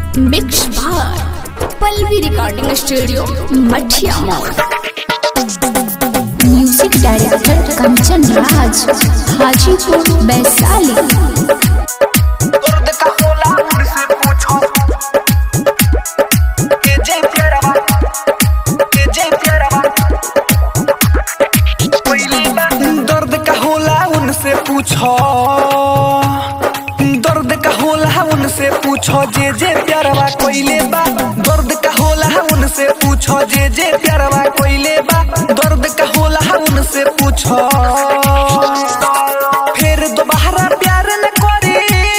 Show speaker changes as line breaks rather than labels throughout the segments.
mix by Pallavi recording studio Mathiya mall music director Kanchan Raj Hajipur Vaishali
दर्द का होला मुझसे पूछो के जे प्यारा के जे प्यारा पहली बात दर्द का होला उनसे पूछो दर्द का होला उनसे पूछो जे जे प्यारवा कोइले बा दर्द का होला उनसे पूछो जे जे प्यारवा कोइले बा दर्द का होला उनसे पूछो फिर दोबारा प्यार न करी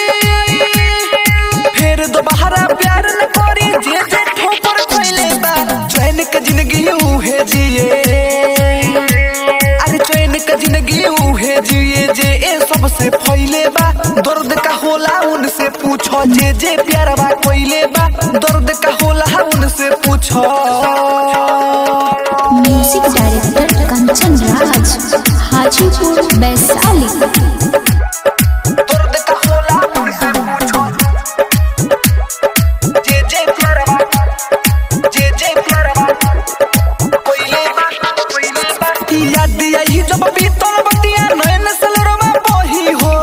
फिर दोबारा प्यार न करी जे जे ठोकर कोइले बा चैन के जिंदगी उहे जिए अरे चैन के जिंदगी उहे जिए जे ए सबसे फैले बा दर्द का होला उनसे पूछो जे जे प्यारवा कोइले बा दर्द का होला उनसे पूछो
म्यूजिक डायरेक्टर कंचन राज हाजीपुर वैशाली
दर्द का होला उनसे पूछो जे जे प्यारवा जे जे प्यारवा कोइले बा कोइले बा याद आई जब बीतल बतिया नयन सलरमा बही हो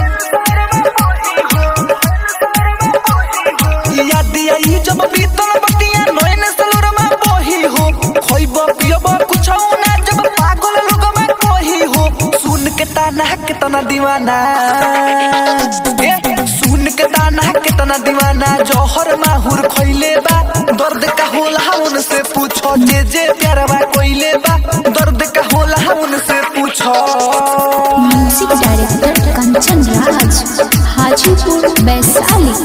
याद आई जब बीतल बतिया नयन सलरमा बही हो खोइब पियब कुछ ना जब पागल लोग में कही हो सुन के ताना कितना दीवाना ए, सुन के ताना कितना दीवाना जौहर माहुर खोइले बा दर्द का होला उनसे पूछो जे जे प्यारवा कोइले बा दर्द का होला उनसे पूछो
म्यूजिक डायरेक्टर कंचन राज हाजीपुर वैशाली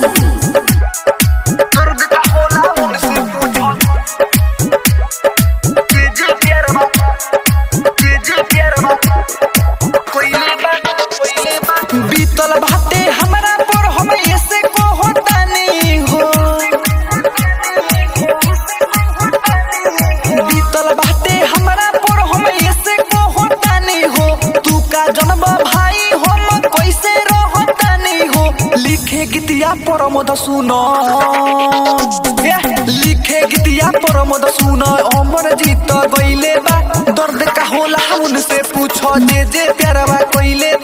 दर्द का होला उनसे पूछो जे जे प्यारवा जे जे प्यारवा कोइले बा कोइले बा बीतल बाटे हमरा पर हम ऐसे को होता नहीं हो बीतल बाटे हमरा पर हम ऐसे को होता नहीं हो तू का जन्म भाई हम कैसे रहता नहीं हो लिखे गीतिया पर मद सुनो ए, लिखे गीतिया पर मद सुनो अमर जीत गईले बा दर्द का होला उनसे पूछो जे जे प्यारवा कोइले